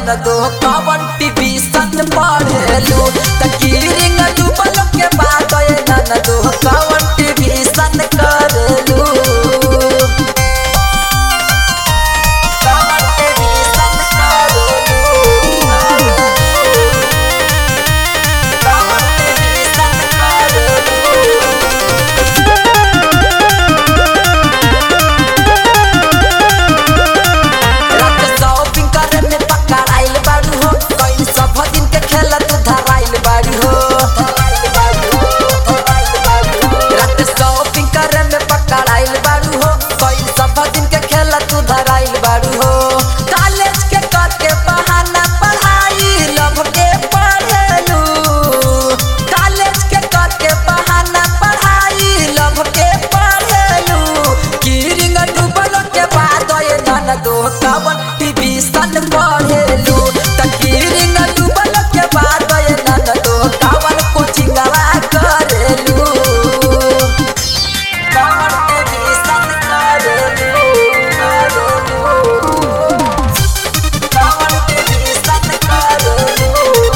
नन दो कवन टीवी सन पढ़ेलू तकीरिंग डूबल के बाद ये नन दो कवन टीवी सन करेलू कवन टीवी सन करेलू कवन टीवी सन करेलू रात शॉपिंग करे में पकड़ाइल बाड़ू हो कई सब दिन के खेला तू धराइल बाड़ी हो रात शॉपिंग करे में पकड़ाइल बाड़ू हो कई सब दिन के खेला तू धराइल बाड़ू हो कॉलेज के करके बहाना पढ़ाई लभ के पढ़ेलू कॉलेज के करके बहाना पढ़ाई लभ के पढ़ेलू कीरिंग डूबल के बाद ये नन दो कवन टीवी सन पढ़ेलू त कीरिंग डूबल के बाद ये नन दो कवन कोचिंगवा करेलू कवन टीवी सन करेलू करेलू कवन टीवी सन करेलू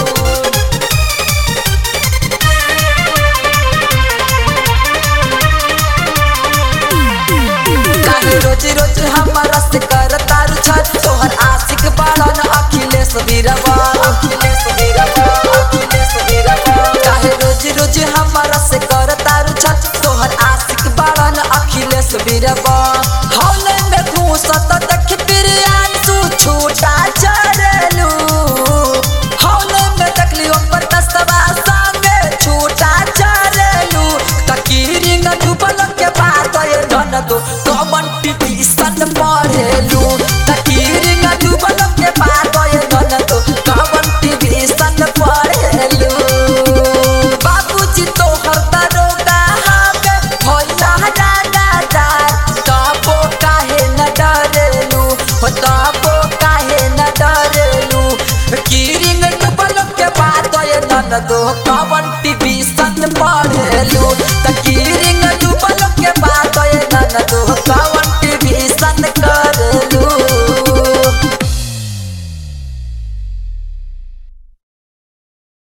काहे रोज रोज हमारा से कर तारू छत तोहर आशिक बाड़न अखिलेश बीरवा अखिलेश बीरवा अखिलेश बीरवा काहे रोज रोज हमारा से कर तारू छत तोहर आशिक बाड़न अखिलेश बीरवा हौले में घूसत देख बिरियान तू छूटा चढ़लू हौले में देखली ऊपर दस्तवा संगे छूटा चढ़लू तकीरिंग डूबल के बाद ये धन दो कमन टीवी सन पढ़ेलू तकीरिंग डूबल के बाद ये धन दो कमन टीवी सन पढ़ेलू बाबूजी तो हर दरोगा हमें भोला डाडा तबो काहे न डरेलू हो तबो काहे न डरेलू कीरिंग डूबल के बाद ये धन दो कमन टीवी सन पढ़ेलू त